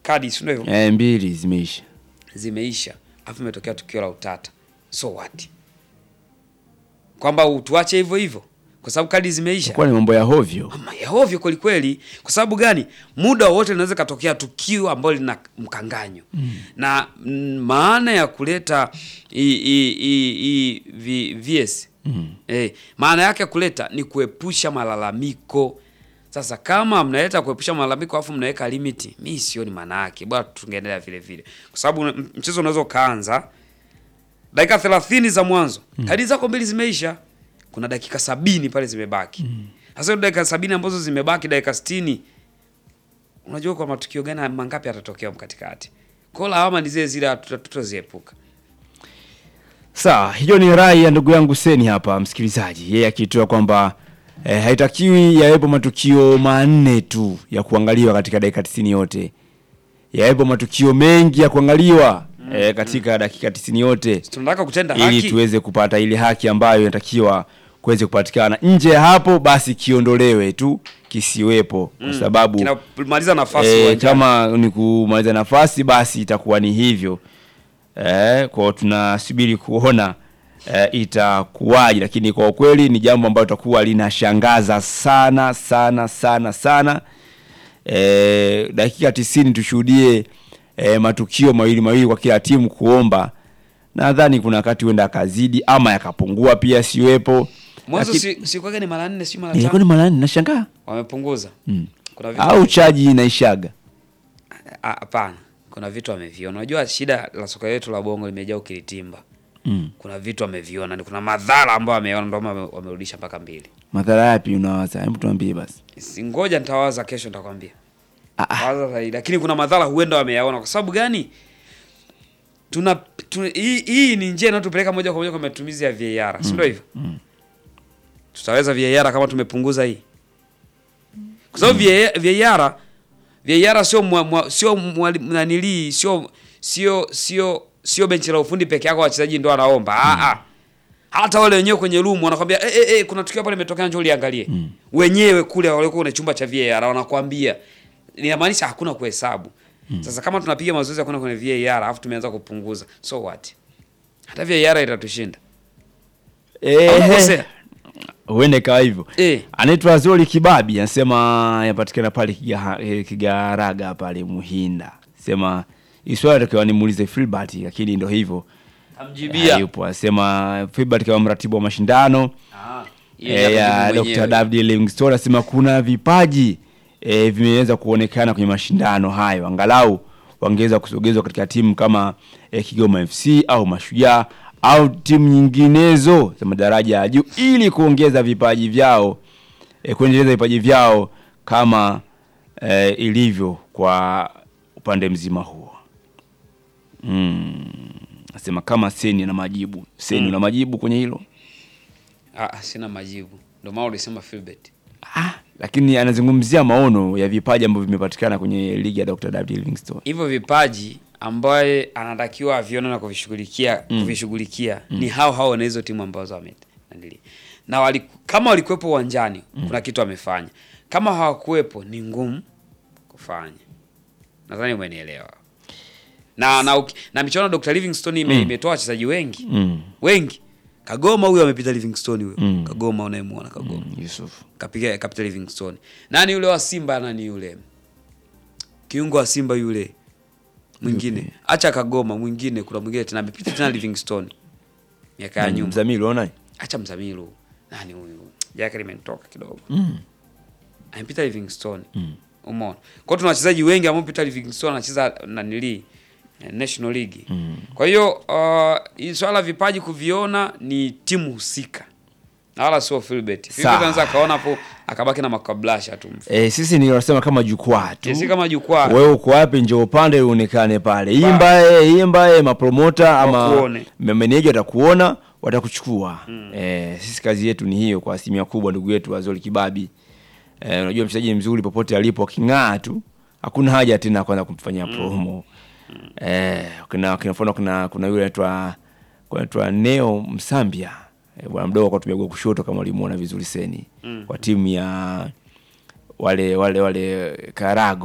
kadi si ndio hivyo Eh, mbili zimeisha. zimeisha alafu imetokea tukio la utata so what kwamba utuache hivyo hivyo kwa sababu kadi zimeisha Kwa ni mambo ya hovyo. Ama ya ovyo kweli kweli. Kwa sababu gani? Muda wowote linaweza katokea tukio ambalo lina mkanganyo na mm, maana ya kuleta i, i, i, i, v, VS eh, maana yake ya kuleta ni kuepusha malalamiko. Sasa kama mnaleta kuepusha malalamiko alafu mnaweka limiti, mi sioni maana yake, bora tungeendelea vile vile, kwa sababu m- mchezo unaweza ukaanza dakika thelathini za mwanzo kadi zako mbili zimeisha, kuna dakika sabini pale zimebaki. Sasa hiyo dakika sabini ambazo zimebaki, dakika sitini unajua kwa matukio gani mangapi yatatokea katikati? Kwa hiyo lawama ni zile zile, hatuta- tutaziepuka. Sawa, hiyo ni rai ya ndugu yangu Seni hapa msikilizaji, yeye akitoa kwamba eh, haitakiwi yawepo matukio manne tu ya kuangaliwa katika dakika 90 yote, yawepo matukio mengi ya kuangaliwa eh, katika dakika 90 yote Tunataka kutenda ili haki. tuweze kupata ile haki ambayo inatakiwa kuweze kupatikana. Nje ya hapo basi kiondolewe tu, kisiwepo kwa sababu kinamaliza nafasi eh, uwanjani. kama ni kumaliza nafasi basi itakuwa ni hivyo eh, kwao tunasubiri kuona eh, itakuwaje, lakini kwa ukweli ni jambo ambalo litakuwa linashangaza sana sana sana sana. Eh, dakika tisini tushuhudie eh, matukio mawili mawili kwa kila timu kuomba, nadhani kuna wakati huenda akazidi ama yakapungua pia siwepo, Mwanzo Lakini- si, si kwaga ni mara nne si mara ilikuwa ni tano mara nne, nashangaa wamepunguza. mm. Kuna vitu au chaji inaishaga Ah, hapana, kuna vitu wameviona. Unajua shida la soka letu la bongo limejaa ukilitimba. mm. Kuna vitu wameviona, ni kuna madhara ambayo wameona, ndio maana wame- wamerudisha mpaka mbili. madhara yapi unawaza? Hebu tuambie basi. Si ngoja nitawaza kesho, nitakwambia. Ah, ah. Waza zaidi, lakini kuna madhara huenda wameyaona. Kwa sababu gani? Tuna, tuna hii, hii ni njia inayotupeleka moja kwa moja kwa matumizi ya VAR, si ndio hivyo? Tutaweza VAR kama tumepunguza hii, kwa sababu VAR VAR VAR sio mwa, mwa, sio mwali- nanilii sio sio sio sio benchi la ufundi peke yako, wachezaji ndio wanaomba ah, ah. Hata wale wenyewe kwenye room wanakwambia eh, eh, eh, kuna tukio hapa limetokea, njoo liangalie. Wenyewe kule walikuwa kwenye chumba cha VAR wanakwambia, inamaanisha hakuna kuhesabu. Sasa kama tunapiga mazoezi ya kwenda kwenye VAR alafu tumeanza kupunguza, so what? Hata VAR itatushinda. Ehe. Unakosea. Huende kawa hivyo. Eh. Anaitwa Zoli Kibabi anasema yapatikana pale Kiga- eh, Kigaraga pale Muhinda. Sema hii swali takiwa nimuulize Filbert lakini ndo hivyo. Amjibia. Hayupo. Anasema Filbert kama mratibu wa mashindano Ah, hiyo eh, ni ya kujibu Dr. mwenyewe. David Livingstone anasema kuna vipaji eh, vimeweza kuonekana kwenye mashindano hayo, angalau wangeweza kusogezwa katika timu kama eh, Kigoma FC au Mashujaa au timu nyinginezo za madaraja ya juu ili kuongeza vipaji vyao eh, kuendeleza vipaji vyao kama eh, ilivyo kwa upande mzima huo. Mm. Nasema kama Seni na majibu. Seni una majibu kwenye hilo? Ah, sina majibu. Ndio maana ulisema Philbert. Ah, lakini anazungumzia maono ya vipaji ambavyo vimepatikana kwenye ligi ya Dr. David Livingstone. Hivyo vipaji ambaye anatakiwa avione na kuvishughulikia kuvishughulikia ni hao hao na hizo timu ambazo wame nanili. Na wali, kama walikuwepo uwanjani kuna kitu amefanya. Kama hawakuwepo ni ngumu kufanya. Nadhani umenielewa. Na na, uki- na michuano ya Dr. Livingstone ime, imetoa wachezaji wengi. Mm. Wengi. Kagoma huyo amepita Livingstone huyo. Mm. Kagoma unayemuona Kagoma. Mm, Yusuf. Kapiga kapita Livingstone. Nani yule wa Simba nani yule? Kiungo wa Simba yule. Mwingine. Acha Kagoma mwingine kuna mwingine tena amepita tena Livingstone. Miaka ya nyuma. Mzamili unaona? Acha Mzamiru. Nani huyu? Jaka limenitoka kidogo. Mm. Amepita Livingstone. Mm. Umeona? Kwa hiyo tuna wachezaji wengi ambao pita Livingstone anacheza nanili eh, National League. Mm. Kwa hiyo uh, hii swala la vipaji kuviona ni timu husika. Na wala sio Philbert. Philbert Sawa. anaweza akaona hapo akabaki na makablasha tu. Eh, sisi ni wanasema kama jukwaa tu. Si kama jukwaa. Wewe uko wapi njoo upande uonekane pale. Imba eh, imba eh, mapromota ama Wakuone. meneja watakuona, watakuchukua. Eh, sisi kazi yetu ni hiyo kwa asilimia kubwa ndugu yetu Azoli Kibabi. Eh, unajua mchezaji mzuri popote alipo aking'aa tu hakuna haja tena kwanza kumfanyia promo. Eh, kuna kuna mfano kuna kuna yule anaitwa kuna anaitwa Neo Msambia. Eh, bwana mdogo kwa tumegua kushoto kama ulimuona vizuri seni. Kwa timu ya wale wale wale Karago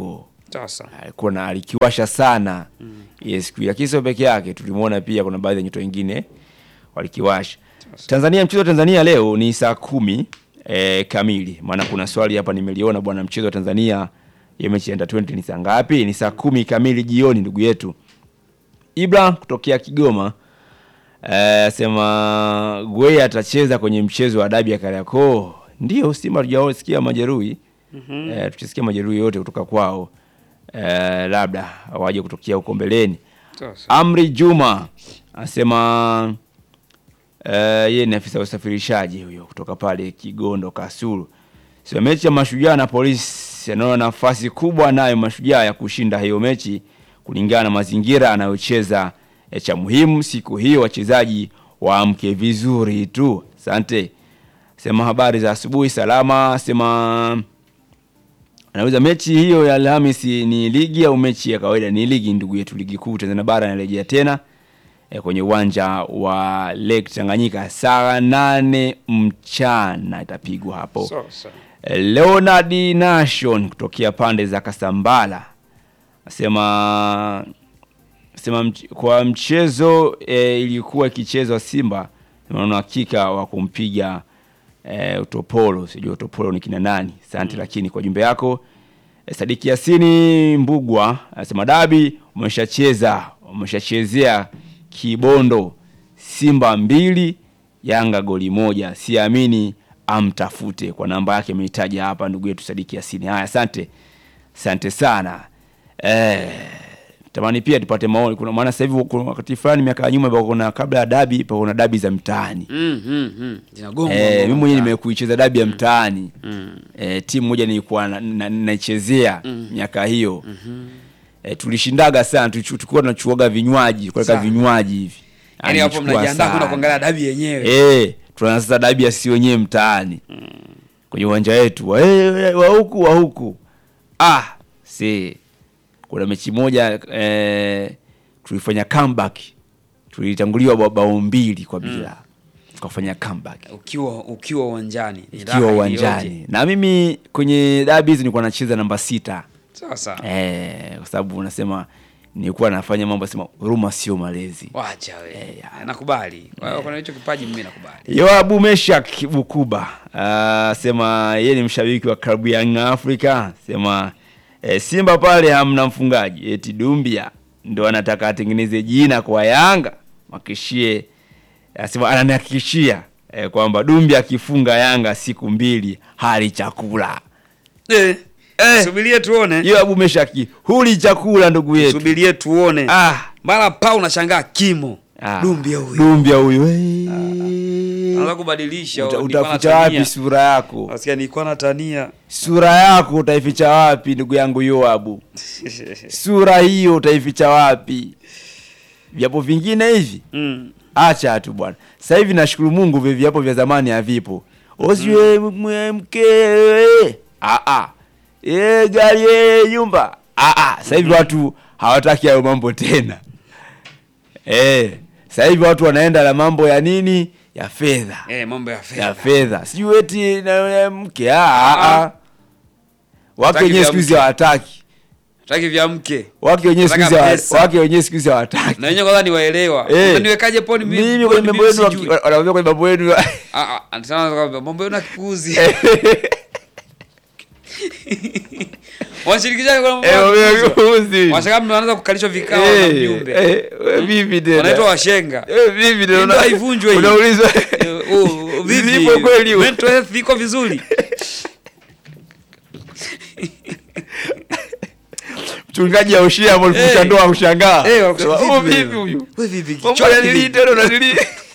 Sasa. alikuwa na alikiwasha sana yes, siku lakini sio peke yake, tulimwona pia kuna baadhi ya nyota wengine walikiwasha. Tanzania, mchezo wa Tanzania leo ni saa kumi eh, kamili. Maana kuna swali hapa nimeliona bwana, mchezo wa Tanzania ya mechi ya under 20 ni saa ngapi? Ni saa kumi kamili jioni, ndugu yetu Ibra kutokea Kigoma eh, sema Gwei atacheza kwenye mchezo wa dabi ya Kariakoo. Ndio Simba hatujasikia majeruhi mm-hmm. eh, tuchisikia majeruhi yote kutoka kwao eh, labda waje kutokea huko mbeleni. Sasa. Amri Juma asema eh, yeye ni afisa wa usafirishaji huyo kutoka pale Kigondo Kasulu. Sio mechi ya Mashujaa na Polisi, anaona nafasi kubwa nayo Mashujaa ya kushinda hiyo mechi kulingana na mazingira anayocheza. Eh, cha muhimu siku hiyo wachezaji waamke vizuri tu. Asante. Sema habari za asubuhi salama. Sema anauliza mechi hiyo ya Alhamisi ni ligi au mechi ya kawaida? Ni ligi ndugu yetu, ligi kuu Tanzania bara inarejea tena e, kwenye uwanja wa Lake Tanganyika saa nane mchana itapigwa hapo. Sasa. E, Leonard Nation kutokea pande za Kasambala asema sema mch kwa mchezo e, ilikuwa ikichezwa Simba naona hakika wa kumpiga e, utopolo sijui utopolo ni kina nani asante lakini kwa jumbe yako e, Sadiki Yasini Mbugwa anasema dabi umeshacheza umeshachezea Kibondo Simba mbili Yanga goli moja siamini amtafute kwa namba yake ameitaja hapa ndugu yetu Sadiki Yasini haya asante asante sana eh tamani pia tupate maoni kuna maana sasa hivi kuna wakati fulani miaka ya nyuma ilikuwa kuna kabla ya dabi ilikuwa kuna dabi za mtaani Mm, mm, mm. Zinagongwa Eh, ngoma mimi mwenyewe mtaani. nimekuicheza dabi ya mtaani Mm. eh, timu moja nilikuwa na- na- naichezea miaka hiyo eh, tulishindaga sana tulichu- tulikuwa tunachuaga vinywaji kuweka Sana. vinywaji hivi Yaani hapo Alichukua mnajiandaa kwenda sana. kuangalia dabi yenyewe. Eh, tunaanza sasa dabi ya si wenyewe mtaani kwenye uwanja wetu wa, eh, wa huku wa huku ah si kuna mechi moja eh, tulifanya comeback tulitanguliwa ba- bao mbili kwa bila tukafanya comeback Ukiwa ukiwa uwanjani. Ni raha ikiwa iliyoje. uwanjani na mimi kwenye dabi hizi nilikuwa nacheza namba sita Sasa. eh, kwa sababu unasema nilikuwa nafanya mambo sema huruma sio malezi Wacha we. ya. Nakubali. Kwa hiyo kuna hicho kipaji mimi nakubali. Yoabu Meshak Bukuba uh, sema yeye ni mshabiki wa klabu ya Young Africa, sema eh, Simba pale hamna mfungaji, eti Dumbia ndo anataka atengeneze jina kwa Yanga, makishie asema ananihakikishia eh, kwamba Dumbia akifunga Yanga siku mbili hali chakula. Eh. Eh. Subirie tuone. Yoabu Meshaki, huli chakula ndugu yetu. Subirie tuone. Ah, Mara pa unashangaa kimo. ah, Dumbia huyo. Dumbia huyo. eh. Anaanza kubadilisha. Uta- nilikuwa Utaficha natania. wapi sura yako? Nasikia nilikuwa natania. Sura yako utaificha wapi ndugu yangu Yoabu? Sura hiyo utaificha wapi? Viapo vingine hivi Mm. acha tu bwana. Sasa hivi nashukuru Mungu vile viapo vya zamani havipo. Usiwe mwe- mkewe. Ah ah. Eh gari eh nyumba. Ah ah. Sasa hivi watu hawataki hayo mambo tena. Eh, sasa hivi watu wanaenda na mambo ya nini? Ya fedha. Eh, mambo ya Ya fedha. fedha. Sijui eti na na mke. Ah ah. ah. Wake Hataki wenyewe vya siku hizi mke. hawataki. Taki vya mke. Wake wenyewe siku hizi Nataka hawa- pesa. wake wenyewe siku hizi hawataki. Na wenyewe kwanza niwaelewa. Eh. Niwekaje poni mimi? Mimi poni kwenye mambo mimi yenu sijui. waki- wanaambia kwenye mambo yenu. Ah ah, anasema kwamba mambo yenu ya kipuzi. Wanashirikisha kwa mambo Eh, ya mambo ya kipuzi. kipuzi. Washaka mnaanza kukalishwa vikao na Eh, mjumbe. eh, we vipi tena? Wanaitwa washenga. Eh, vipi tena? Ndio haivunjwe hii. Unaulizwa. Eh, oh, vipi? Zipo kweli? Mental health iko vizuri. Mchungaji aushia hapo alifunga Eh. ndoa ushangaa. Eh, wanakusema, Sema, "Oh, vipi vipi wewe? huyu? Wewe vipi? Mambo Kichwa ya nili vipi? tena unanili.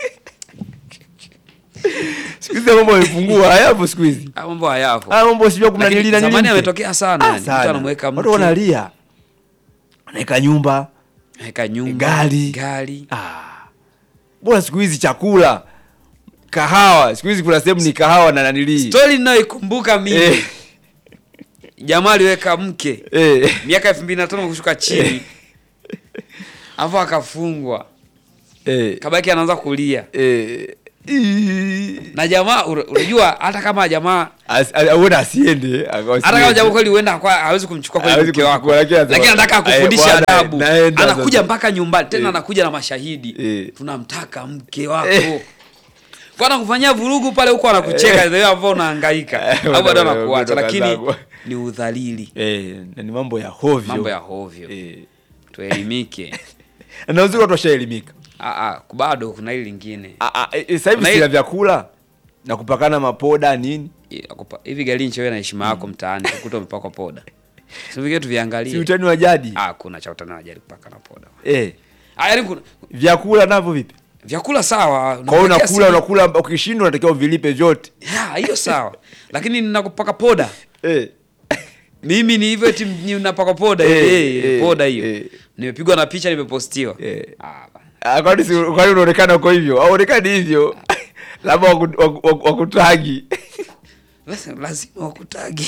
Siku hizi mambo yamepungua, hayapo siku hizi. Ah, mambo hayapo. Ah, mambo sijua kuna Lakini nili na nili. zamani mke. ametokea sana. Ah, yani. Mtu sana. anamweka Watu mke. wanalia. Anaweka nyumba. Weka nyumba. Gari. Gari. Ah. Bora siku hizi chakula. Kahawa. Siku hizi kuna sehemu ni kahawa na nanili. Story ninayoikumbuka mimi. Eh. Jamaa aliweka mke. Eh. Miaka 2005 kushuka chini. Alafu akafungwa. Eh. Kabaki anaanza kulia. Eh. Ii. na jamaa ura- unajua hata kama jamaa As- a- auone asiende akawa hata kama siende. jamaa kweli huenda kwa hawezi kumchukua kweli Hawezi mke wako kumchukua, lakini anasema, lakini anataka "Eh, akufundishe bwana, adabu naenda anakuja sasa." mpaka nyumbani tena Eh. anakuja na mashahidi Eh. tunamtaka mke wako Eh. kwa anakufanyia vurugu pale huko anakucheka ndio ambao unahangaika Eh, au bado wana- anakuacha wana- lakini zangu. ni udhalili Eh, na ni mambo ya hovyo mambo ya hovyo Eh. tuelimike na uzuri watu washaelimika Ah, ah, bado kuna hili lingine Ah, ah, eh, sasa hivi Kuna sila hii- vyakula na kupakana mapoda nini I- akupa- hivi galinchi wewe na heshima yako mtaani kukuta umepakwa poda sivige si tuviangalie utani wa jadi ah kuna cha utani wajali kupaka na poda eh, ah yani kuna vyakula navyo vipi vyakula sawa kwa hiyo unapatia unakula siri- unakula ukishindwa unatakiwa uvilipe vyote Ya, hiyo sawa lakini ninakupaka poda eh. mimi ni hivyo eti ni unapaka poda Eh, eh, eh, poda hiyo eh. nimepigwa na picha nimepostiwa Eh. ah, ba- Ah, kwani si- kwani unaonekana uko hivyo auonekani hivyo labda waku- waku- waku- wakutagi basi lazima wakutagi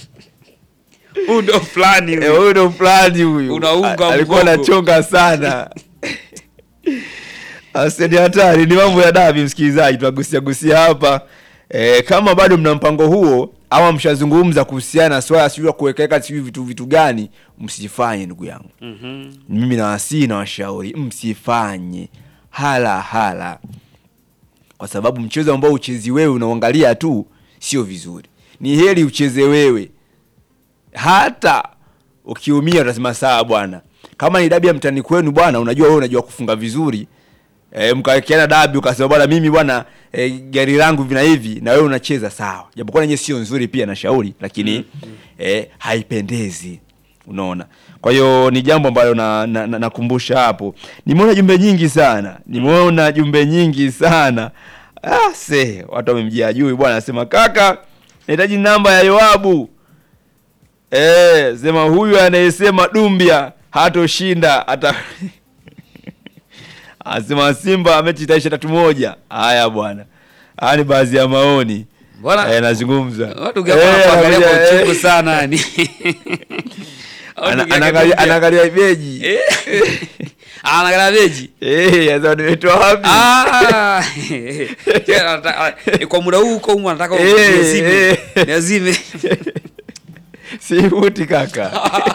huu ndo fulani Eh, huyu. huyu ndo fulani huyu Unaunga A- alikuwa mgongo. anachonga sana Ase, ni hatari ni mambo ya dabi msikilizaji tunagusia gusia hapa e, kama bado mna mpango huo ama mshazungumza kuhusiana na swala sijui la kuwekeka sijui vitu vitu gani msifanye ndugu yangu Mhm. mimi nawasii na washauri msifanye hala hala kwa sababu mchezo ambao uchezi wewe unaangalia tu sio vizuri ni heri ucheze wewe hata ukiumia utasema sawa bwana kama ni dabi ya mtani kwenu bwana unajua wewe unajua kufunga vizuri e, mkawekeana dabi ukasema bwana mimi bwana e, gari langu vina hivi na wewe unacheza sawa japokuwa nenye sio nzuri pia na shauri lakini e, haipendezi unaona kwa hiyo ni jambo ambalo nakumbusha na, na, nakumbusha hapo nimeona jumbe nyingi sana nimeona jumbe nyingi sana ah, se watu wamemjia juu bwana anasema kaka nahitaji namba ya yoabu Eh, sema huyu anayesema Dumbia hatoshinda hata asema Simba mechi itaisha tatu moja. Haya bwana, haya ni baadhi ya maoni Bwana- eh, nazungumza watu gapa wanakuangalia kwa anakuja, uchungu eh, sana yani Watu ana- gapa anaangalia kuja- anaangalia beji Eh. Ah, anaangalia beji eh, sasa nimetoa wapi? Ah, tena anataka- eh, kwa muda huu huko humu anataka Eh, niazime eh. niazime Sivuti kaka.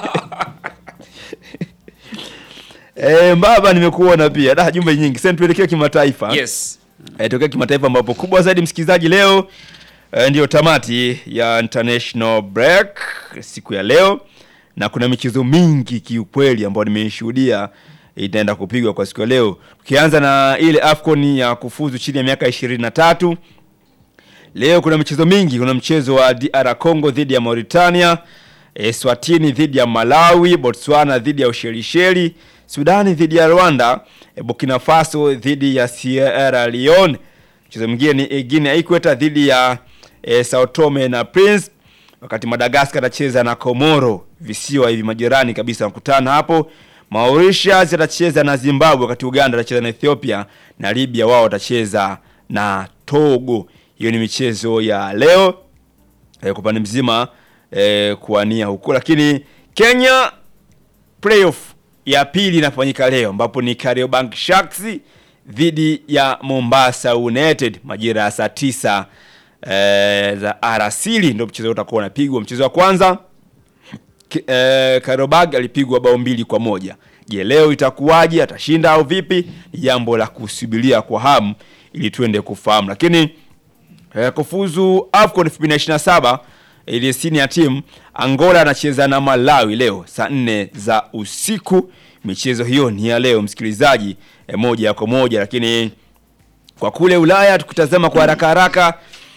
Eh, mbaba nimekuona pia. Da jumbe nyingi. Sasa tuelekee kimataifa. yes Eh, tokea kimataifa ambapo kubwa zaidi msikilizaji leo eh, ndiyo tamati ya international break siku ya leo na kuna michezo mingi kiukweli ambayo nimeishuhudia itaenda kupigwa kwa siku ya leo tukianza na ile afcon ya kufuzu chini ya miaka ishirini na tatu leo kuna michezo mingi kuna mchezo wa dr congo dhidi ya mauritania e, swatini dhidi ya malawi botswana dhidi ya ushelisheli sudani dhidi ya rwanda e, burkina faso dhidi ya sierra leone mchezo mwingine ni guinea equator dhidi ya e, sao tome na prince wakati madagascar atacheza na komoro visiwa hivi majirani kabisa wanakutana hapo mauritius atacheza na zimbabwe wakati uganda atacheza na ethiopia na libya wao watacheza na togo hiyo ni michezo ya leo eh, kwa upande mzima eh, kuania huko lakini kenya playoff ya pili inafanyika leo ambapo ni Kariobangi Sharks dhidi ya Mombasa United majira ya saa tisa eh, za arasili ndio mchezo utakuwa unapigwa. Mchezo wa kwanza Ki- eh, Kariobangi alipigwa bao mbili kwa moja. Je, leo itakuwaje? Atashinda au vipi? Ni jambo la kusubiria kwa hamu ili tuende kufahamu, lakini Eh, kufuzu AFCON 2027 ile senior team Angola anacheza na Malawi leo saa nne za usiku. Michezo hiyo ni ya leo msikilizaji, eh, moja kwa moja, lakini kwa kule Ulaya tukitazama kwa haraka haraka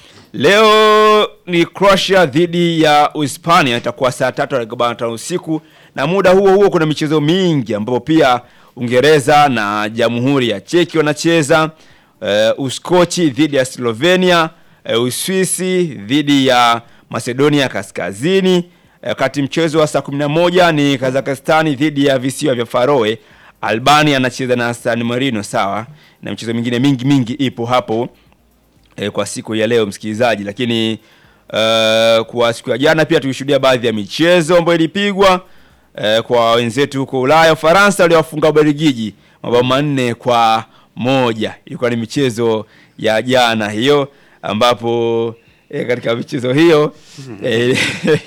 leo ni Croatia dhidi ya Uhispania, itakuwa saa tatu arobaini na tano usiku, na muda huo huo kuna michezo mingi ambapo pia Uingereza na Jamhuri ya Cheki wanacheza uh, Uskochi dhidi ya Slovenia, uh, Uswisi dhidi ya Macedonia Kaskazini, wakati mchezo wa saa 11 ni Kazakhstani dhidi ya visiwa vya Faroe. Albania anacheza na San Marino, sawa, na michezo mingine mingi mingi ipo hapo e, kwa siku ya leo msikilizaji, lakini uh, kwa siku ya jana pia tulishuhudia baadhi ya michezo ambayo ilipigwa uh, kwa wenzetu huko Ulaya. Ufaransa waliwafunga Ubelgiji mabao manne kwa moja. Ilikuwa ni michezo ya jana hiyo ambapo e, katika michezo hiyo e,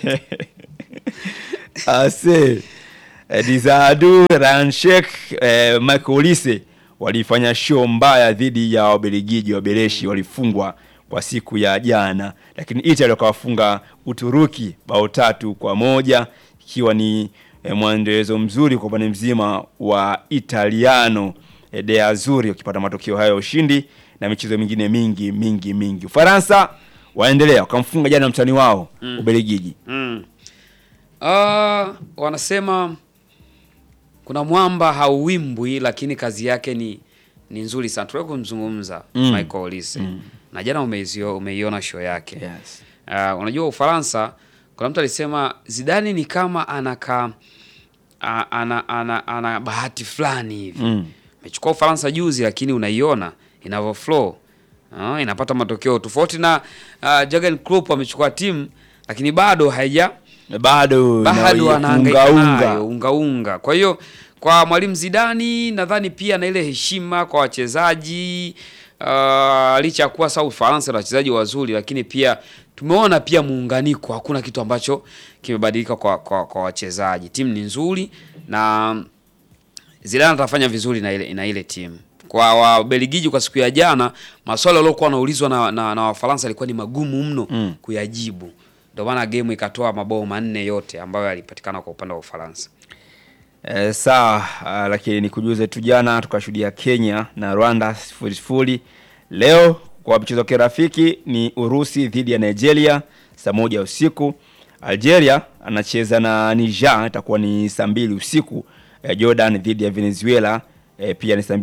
ase e, Dizadu Ranshek e, Michael Olise walifanya show mbaya dhidi ya Wabelgiji. Wabeleshi walifungwa kwa siku ya jana, lakini Italy wakawafunga Uturuki bao tatu kwa moja ikiwa ni e, mwendelezo mzuri kwa upande mzima wa Italiano e, de Azzurri wakipata matokeo hayo ya ushindi na michezo mingine mingi mingi mingi. Ufaransa waendelea wakamfunga jana mtani wao Ubelgiji. Mm. Ah, wanasema kuna mwamba hauwimbwi, lakini kazi yake ni ni nzuri sana. Tuliwahi kumzungumza Mm. Michael Olise na jana umeizio- umeiona show yake Yes. Ah, unajua Ufaransa, kuna mtu alisema Zidane ni kama anaka a- ana, ana, ana bahati fulani hivi Mm. amechukua Ufaransa juzi, lakini unaiona inavyo flow ah, inapata matokeo tofauti na uh, Jurgen Klopp amechukua timu lakini bado haija Bado bado na- anahangaika unga, nayo unga. unga unga. Kwa hiyo kwa mwalimu Zidani nadhani pia na ile heshima kwa wachezaji uh, licha ya kuwa sasa Ufaransa na wachezaji wazuri, lakini pia tumeona pia muunganiko, hakuna kitu ambacho kimebadilika kwa, kwa, kwa wachezaji. Timu ni nzuri na Zidane atafanya vizuri na ile, na ile timu. Kwa Wabelgiji kwa siku ya jana, maswali waliokuwa wanaulizwa na, na, na Wafaransa yalikuwa ni magumu mno Mm. kuyajibu. Ndio maana game ikatoa mabao manne yote ambayo yalipatikana kwa upande wa Ufaransa. Eh, sawa ah, lakini nikujuze tu jana tukashuhudia Kenya na Rwanda sifuri sifuri. Leo kwa mchezo wa kirafiki ni Urusi dhidi ya Nigeria saa moja usiku. Algeria anacheza na Niger itakuwa ni saa mbili usiku. Eh, Jordan dhidi ya Venezuela eh, pia ni saa mbili